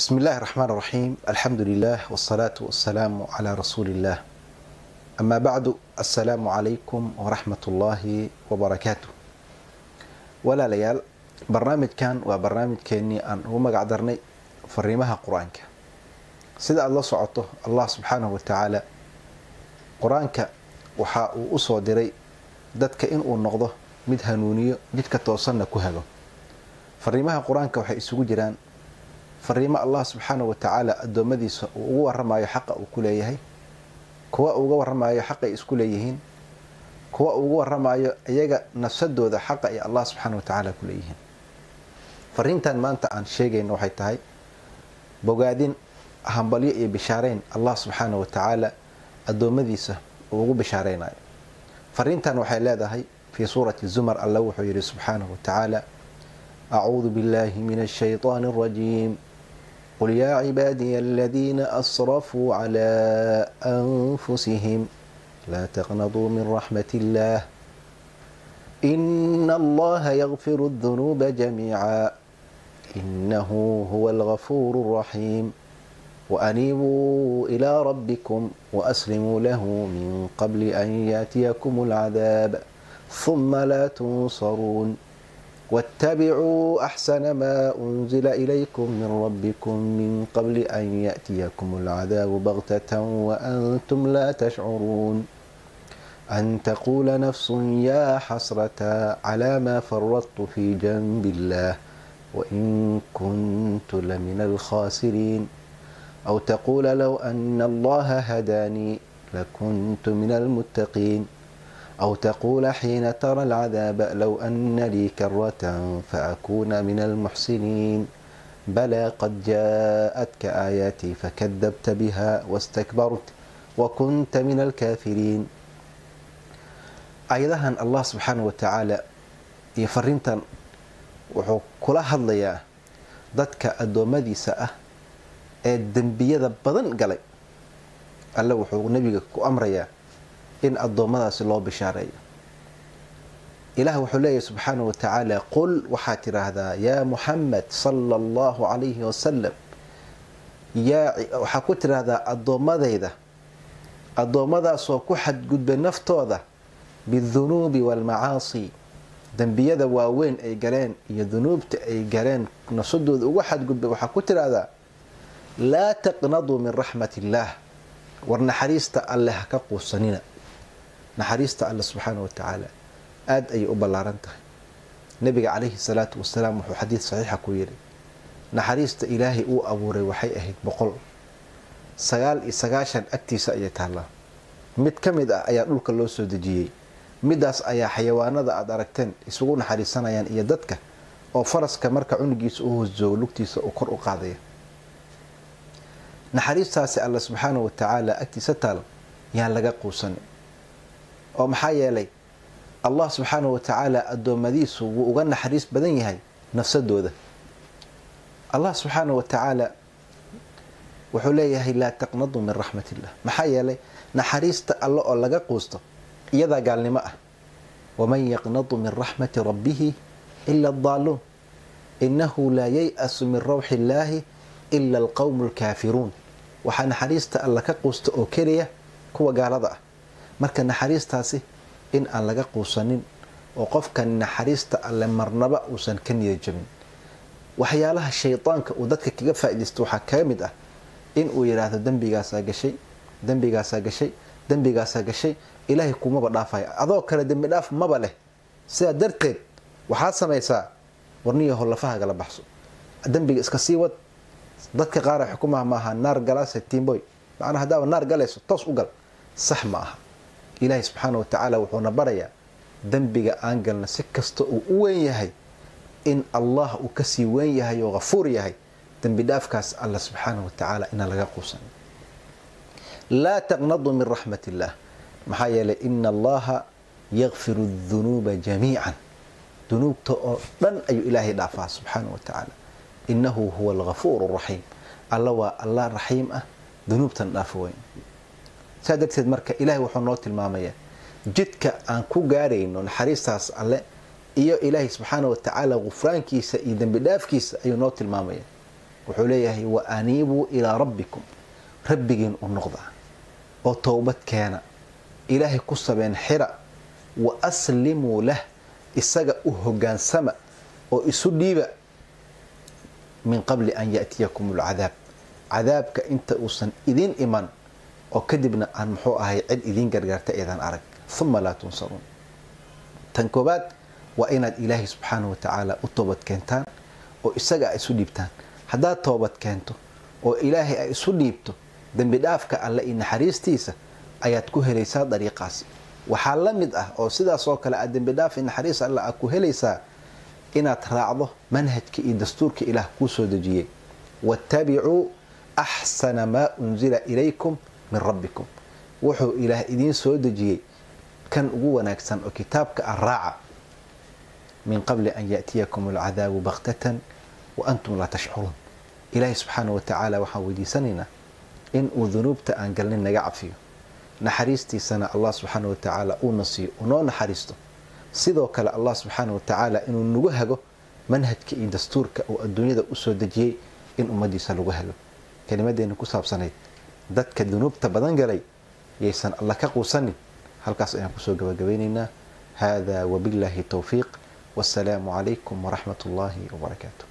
بسم الله الرحمن الرحيم الحمد لله والصلاة والسلام على رسول الله أما بعد السلام عليكم ورحمة الله وبركاته ولا ليال برنامج كان وبرنامج كاني أن هو مقعدرني فريمها قرآنك سيدا الله سعطه الله سبحانه وتعالى قرآنك وحا أصو ديري dadka inuu noqdo mid hanuuniyo jidka toosanna ku hago fariimaha qur-aanka waxay isugu jiraan fariimo allah subxaana wa tacaala addoommadiisa uu ugu waramayo xaqa uu ku leeyahay kuwa uga waramayo xaqay isku leeyihiin kuwa ugu waramayo iyaga nafsadooda xaqa ay allah subxaana wa tacaala ku leeyihiin fariintan maanta aan sheegayno waxay tahay bogaadin hambalyo iyo bishaareyn allah subxaana wa tacaala addoommadiisa uu ugu bishaareynayo fariintan waxay leedahay fii suurati zumar alla wuxuu yidhi subxaanahu watacaala acuudu billahi min ashayطaani اrajiim qul yaa cibaadiya aladiina asrafuu clى anfusihim laa taqnaduu min raxmat اllah ina allaha ygfiru اdunuuba jamiica inahu huwa algafuur الraxiim وأنيبوا إلى ربكم وأسلموا له من قبل أن يأتيكم العذاب ثم لا تنصرون واتبعوا أحسن ما أنزل إليكم من ربكم من قبل أن يأتيكم العذاب بغتة وأنتم لا تشعرون أن تقول نفس يا حسرة على ما فرطت في جنب الله وإن كنت لمن الخاسرين أو تقول لو أن الله هداني لكنت من المتقين أو تقول حين ترى العذاب لو أن لي كرة فأكون من المحسنين بلى قد جاءتك آياتي فكذبت بها واستكبرت وكنت من الكافرين أيضا الله سبحانه وتعالى يفرنتا وحو كلا هضليا ضدك أدومديسة أه ee dembiyada badan galay alle wuxuu nebiga ku amrayaa in addoommadaasi loo bishaareeyo ilaah wuxuu leeyahy subxaana wa tacaala qul waxaad tidhaahdaa yaa muxamed sala allahu calayhi wasalam waxaa ku tidhaahdaa addoommadayda addoommadaasoo ku xadgudbay naftooda bidunuubi waalmacaasi dembiyada waaweyn ay galeen iyo dunuubta ay galeen nafsadooda ugu xadgudbay waxaa ku tidhaahdaa laa taqnaduu min raxmat illaah war naxariista alle ha ka quusanina naxariista alle subxaana wa tacaala aada ayay u ballaaran tahay nabiga calayhi salaatu wasalaam wuxuu xadiid saxiixa ku yidhi naxariista ilaahay uu abuuray waxay ahayd boqol sagaal iyo sagaashan agtiisa ayay taallaa mid ka mid ah ayaa dhulka loo soo dejiyey midaas ayaa xayawaanada aada aragteen isugu naxariisanayaan iyo dadka oo faraska marka cunugiisa u hoosjoogo lugtiisa uu kor u qaadaya naxariistaasi alle subxaana wa tacaala agtiisa taal yaan laga quusanin oo maxaa yeelay allah subxaana wa tacaala addoommadiisu wuu uga naxariis badan yahay nafsadooda allah subxaana wa tacaala wuxuu leeyahay laa taqnaduu min raxmat illah maxaa yeelay naxariista alle oo laga quusto iyadaa gaalnimo ah waman yaqnadu min raxmati rabbihi ila adaaluun inahu laa yay-asu min rawxi illaahi ila alqowmu alkaafiruun waxaa naxariista alla ka quusta oo keliya kuwa gaalada ah marka naxariistaasi in aan laga quusanin oo qofkan naxariista alle marnaba uusan ka niyad jabin waxyaalaha shaydaanka uu dadka kaga faaidaysto waxaa kaga mid ah in uu yidhaahdo dembigaasaa gashay dembigaasaa gashay dembigaasaa gashay ilaahay kumaba dhaafaya adoo kale dembi dhaaf maba leh sidaa darteed waxaad samaysaa warniyaho lafahagala baxso dembiga iska sii wad dadka qaara xukumaha maaha naar galaase tiimboy macnaa haddaaba naar galayso toos u gal sax ma aha ilaahay subxaana wa tacaala wuxuuna barayaa dembiga aan galna si kasta uu u weyn yahay in allah uu kasii weyn yahay oo hafuur yahay dembi dhaafkaas alla subxaana wa tacaala inaan laga quusan laa taqnaduu min raxmat illaah maxaa yeelay ina allaha yakfiru dunuuba jamiican dunuubta oo dhan ayuu ilaahay dhaafaa subxaana wa tacaala inahu huwa algafuur raxiim alla waa allah raxiim ah dunuubtan dhaafo weyn saa darteed marka ilaahay wuxuu noo tilmaamayaa jidka aan ku gaarayno naxariistaas alle iyo ilaahay subxaana wa tacaala gufraankiisa iyo dembi dhaafkiisa ayuu noo tilmaamaya wuxuu leeyahay wa aniibuu ilaa rabbikum rabbigiin u noqda oo towbad keena ilaahay ku sabeen xira wa aslimuu lah isaga u hogaansama oo isu dhiiba min qabli an ya'tiyakum alcadaab cadaabka inta uusan idiin iman oo kadibna aan muxuu ahay cid idiin gargaarta eedan arag uma laa tunsaruun tan koobaad waa inaad ilaahay subxaana wa tacaala u toobad keentaan oo isaga a isu dhiibtaan haddaad toobad keento oo ilaahay ay isu dhiibto dembi dhaafka alle iyo naxariistiisa ayaad ku helaysaa dariiqaasi waxaa la mid ah oo sidaas oo kale aad dembi dhaaf iyo naxariis alle aad ku helaysaa inaad raacdo manhajka iyo dastuurka ilaah kuu soo dejiyey waattabicuu axsana maa unzila ilaykum min rabbikum wuxuu ilaah idiin soo dejiyey kan ugu wanaagsan oo kitaabka ah raaca min qabli an ya'tiyakum alcadaabu baktatan wa antum laa tashcuruun ilaahay subxaana wa tacaala waxaan weydiisanaynaa in uu dunuubta aan galnin naga cafiyo naxariistiisana allah subxaana wa tacaala uuna siiyo unoo naxariisto sidoo kale allah subxaana wa tacaala inuu nagu hago manhajka iyo dastuurka uu adduunyada usoo dejiyey in ummadiisa lagu helo kelimadeena ku saabsanayd dadka dunuubta badan galay yaysan alla ka quusanin halkaas ayaan kusoo gabagabaynaynaa hada wabillaahi towfiiq wasalaamu calaykum waraxmat ullaahi wabarakaatu